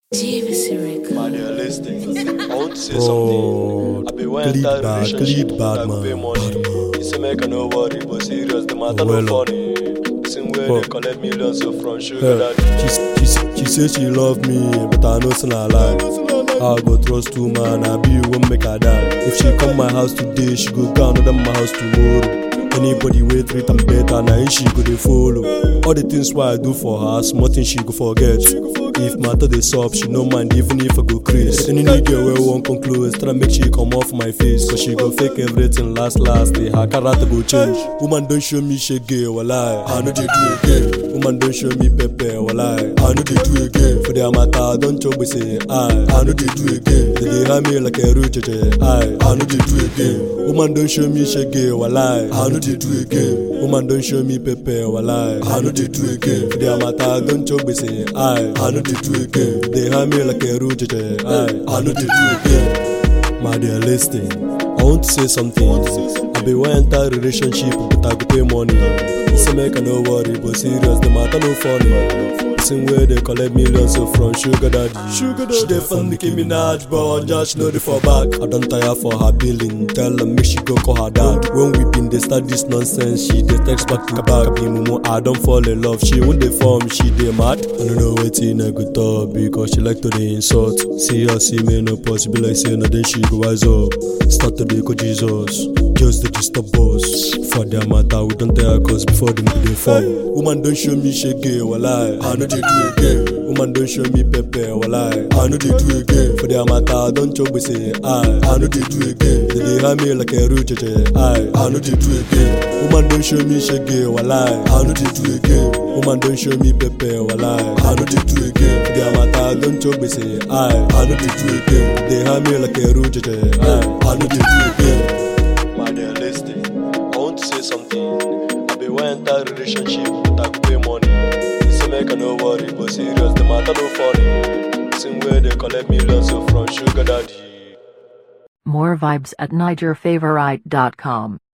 JVC Records. Man, you're listening. I want to say Bro, something. I be one clean entire bad, relationship, clean bad I go pay man, money. bad man. He say make I no worry, but serious, the matter Well, no funny. Same way well. they collect millions so from sugar Yeah. daddy. She, she, she say she love me, but I know it's not a lie. I go trust two man, I be won't make her die. If she come my house today, she go go another my house tomorrow. Anybody wey treat am better, na him she go dey follow. All the things why I do for her, small things she go forget. If matter dey sup, she no mind even if I go craze. Any new girl wey wan come close, try make she come off my face, cause she go fake everything last last. Day her character go change. Woman don show me shege, walai, I no dey do again. Woman don show me pepper, walai, I no dey do again. For their matter, don chop say I, I no dey do again. They dey hand me like a roach, I, I no dey do again. Woman don show me shege, walai, I no dey do again. Woman don show me pepper, walai, I no dey do again. For their matter, don chop say I, I no dey do again. They hand me like a roach, I, I no dey do again. My dear, listen. I want to say something. I be one entire relationship, but I go pay money. Say make I no worry, but serious, the matter no funny. Same way they collect millions so from sugar daddy. Sugar daddy. She dey fund Nicki Minaj, but just know the for back. I don't tire for her billing. Tell her make she go call her dad. When we been dey start this nonsense, she dey text back to back. Be mumu, I don't fall in love. She won't dey form, she dey mad. I don't know wetin I go talk because she like to dey insult. See her see me no possible like say no then she go wise up. Start to dey go Jesus. Just dey disturb us. For their matter, we don't tell her cause before them go dey fall. Woman don't show me shege, walai. I know they do again. Woman don't show me pepper, walai. I know they do again. For their matter, don't chop we say I. I know they do again. They dey hand me like a roach, I. I know they do again. Woman don't show me shege, walai. I know they do again. Woman don't show me pepper, walai. I know they do again. For their matter, don't chop we say I. I know they do again. They hand me like a roach, I. I know they do again. Man, they're listening. I want to say something. I be one entire relationship, but I go pay money. They say make I no worry, but serious, the matter no funny. Same way they collect millions so from sugar daddy. More vibes at NigerFavorite.com.